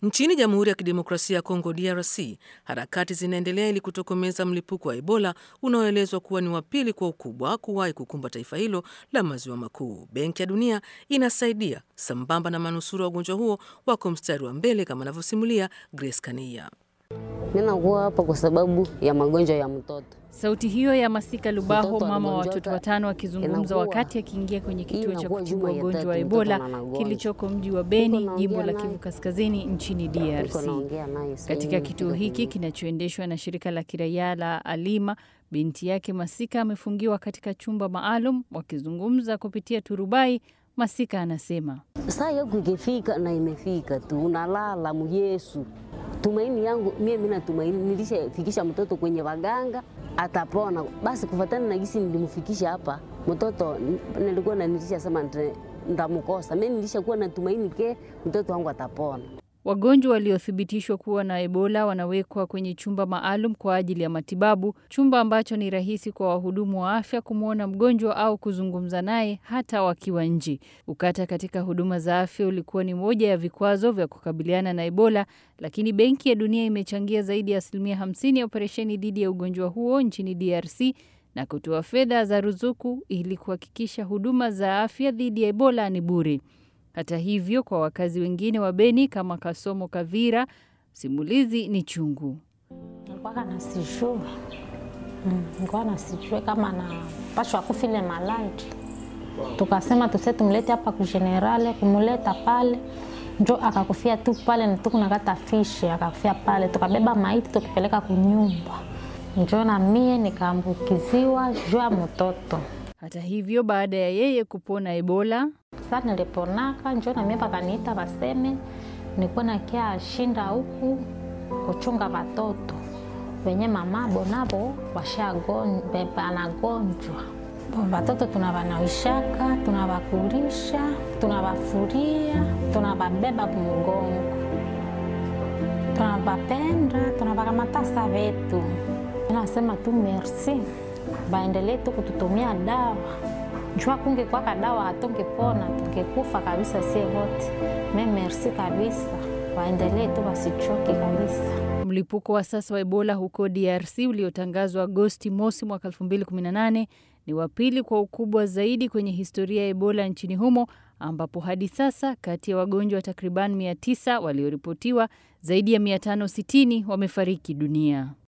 Nchini Jamhuri ya Kidemokrasia ya Kongo DRC, harakati zinaendelea ili kutokomeza mlipuko wa Ebola unaoelezwa kuwa ni wa pili kwa ukubwa kuwahi kukumba taifa hilo la maziwa makuu. Benki ya Dunia inasaidia sambamba na manusura wa ugonjwa huo wako mstari wa mbele, kama anavyosimulia Grace Kania. Ninakuwa hapa kwa sababu ya magonjwa ya mtoto. Sauti hiyo ya Masika Lubaho, Mtoto mama wa anagonjeka, watoto watano, akizungumza inakuwa- wakati akiingia kwenye kituo cha inakuwa kutibu juma ya wagonjwa tatu, wa mtoto Ebola anagonjwa. kilichoko mji wa Beni, Niko jimbo la naongea Kivu naye. Kaskazini nchini Niko DRC. naongea naye sasa Katika hivi, kituo niko hiki kwenye- kinachoendeshwa na shirika la kiraia la Alima, binti yake Masika amefungiwa katika chumba maalum. Wakizungumza kupitia turubai, Masika anasema saa yangu ikifika na imefika tu, unalala muyesu. Tumaini yangu mie, mimi natumaini nilishafikisha mtoto kwenye waganga atapona. Basi kufatana na gisi nilimfikisha hapa mtoto, n- nilikuwa na nilishasema nte- ndamkosa mimi, nilishakuwa natumaini ke mtoto wangu atapona. Wagonjwa waliothibitishwa kuwa na Ebola wanawekwa kwenye chumba maalum kwa ajili ya matibabu, chumba ambacho ni rahisi kwa wahudumu wa afya kumwona mgonjwa au kuzungumza naye hata wakiwa nje. Ukata katika huduma za afya ulikuwa ni moja ya vikwazo vya kukabiliana na Ebola, lakini Benki ya Dunia imechangia zaidi ya asilimia 50 ya operesheni dhidi ya ugonjwa huo nchini DRC na kutoa fedha za ruzuku ili kuhakikisha huduma za afya dhidi ya Ebola ni bure. Hata hivyo, kwa wakazi wengine wa Beni kama Kasomo Kavira, simulizi ni chungu. Nilikuwa nasijue Mm, nilikuwa nasijue kama napashwa kufile maladi, tukasema tuse tumlete hapa kugenerale, kumuleta pale njo akakufia tu pale, na tukunakata fishi akakufia pale, tukabeba maiti tukipeleka kunyumba, njo na mie nikaambukiziwa juu ya mtoto. Hata hivyo, baada ya yeye kupona Ebola, Sa niliponaka njo na mie pakaniita baseme nikuwa nakia shinda huku kuchunga watoto wenye mamabo nabo washanagonjwa. Watoto tunawanaishaka, tunawakulisha, tunawafuria, tunawabeba kumgongo, tunawapenda, tunawakamata sa vetu. Nasema tu merci, baendelee tu kututumia dawa jua kungekwaka dawa hatungepona, tungekufa kabisa sie wote. Me merci kabisa, waendelee tu wasichoke kabisa. mlipuko wa sasa wa Ebola huko DRC uliotangazwa Agosti mosi mwaka 2018 ni wa pili kwa ukubwa zaidi kwenye historia ya Ebola nchini humo, ambapo hadi sasa kati ya wagonjwa takriban 900 walioripotiwa, zaidi ya 560 wamefariki dunia.